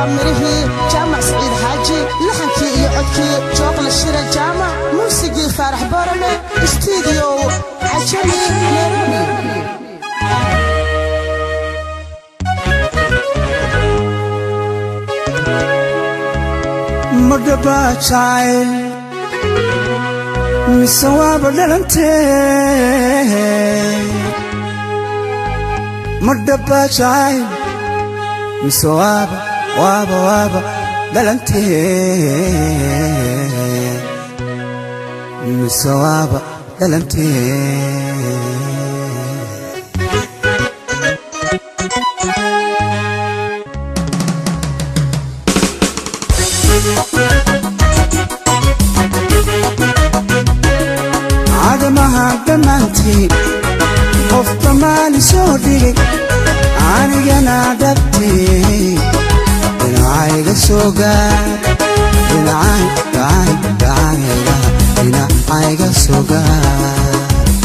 waa mirihii jaamac saciid xaaji laxankii iyo codkii jookla shira jaamac muusigii faarax boorame istuudiyow cajami nairobi madhabaa jacayl mise waaba dhalantee madhabaa jacayl mise waaba waaba waaba dhalantee mise waaba dhalantee cadamaha dhammaantiin qof dhammaani soo dhigay anigana dhabtee dhinacayga soo gaar dhinacay dhacay dhacayga dhinacayga soo gaar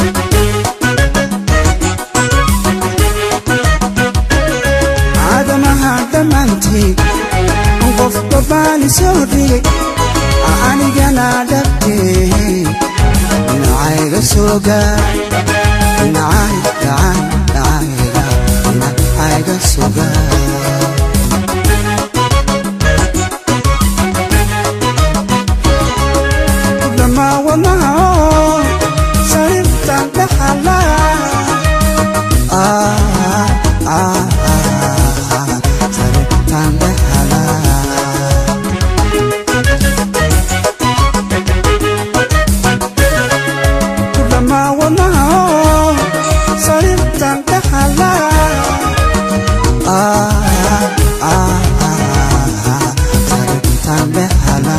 cadamaha dhammaantiin qof dhammaani soo dhigay anigana dhabtee dhinacayga soo gaar dhinacay dhacay dhacayga dhinacayga soo gaar dhammaa wadnaha oo sariirtan dhaxala sariirtan dhaxala dhammaa wadnaha oo sariirtan dhaxala sariirtan dhaxala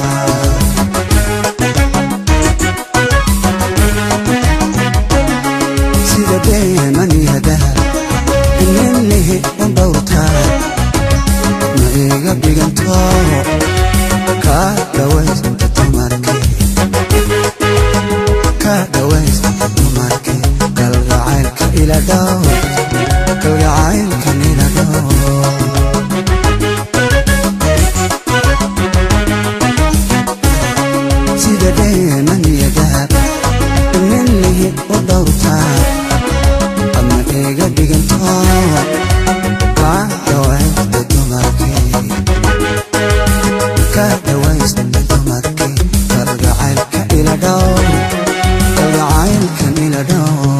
sida deemaniyadaha ininihi u dhowrtaa ma iga dhiganto kaa dhawaysta dumarkii ka dhawaysta dumarkii kalgacaylka ila dhow kalgacaylkan ila dhow sida deemaniyadaha ininihi u dhowrtaa ama iga dhiganto kaa dhawaysta dumarkii ka dhawaysta dumarkii kalgacaylka ila dhow kalgacaylkan ila dhow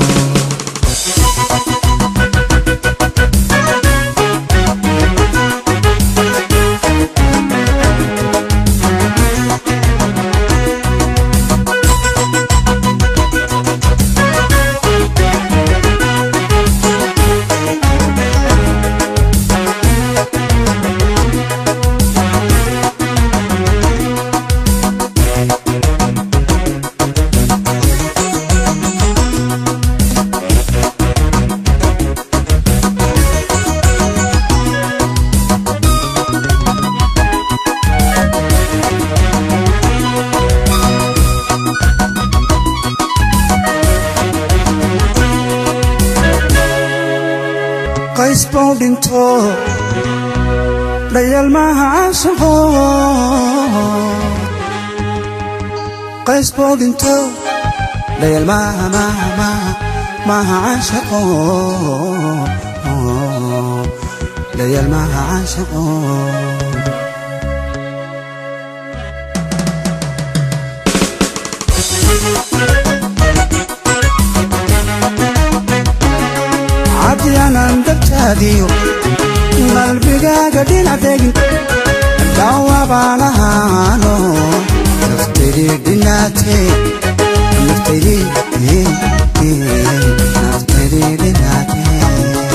qays buu dhinto dhayal maaha caashaqo qays buu dhinto dhayal maaha maaha maaha maaha caashaqo dhayal maaha caashaqo cadyanan dabtaadiyo qalbigaaga dhinac degin dhaawabaan ahaano naftaydii dhinaatee naftaydii naftaydii dhinaatee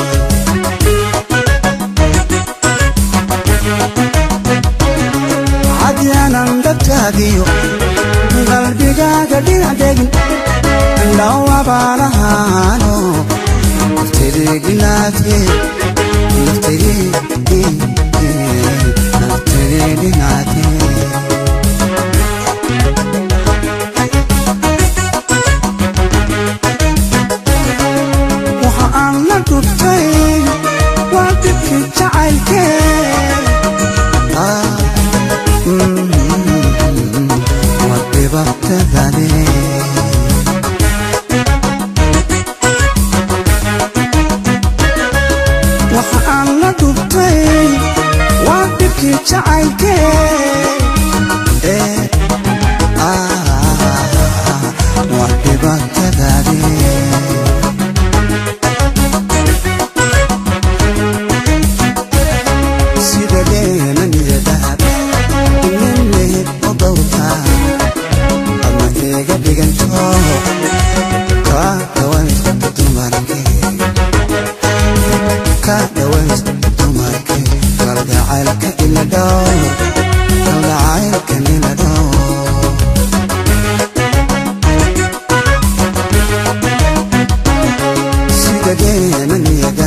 cadyanan dabtaadiyo qalbigaaga dhinac degin dhaawabaan ahaano naftaydii dhinaatee naftaydii naftaydii dhinaatee dhammaadkii jacaylkee ee waa dhibaatadaadee sida dheena niyadahab inanleheb oo dhowrta adna iga dhiganto kaa dhaways dumarke kaa dhaways dumarke kalgacaylka ila dhowr kalgacaylka ila dhowr sida dheena niyada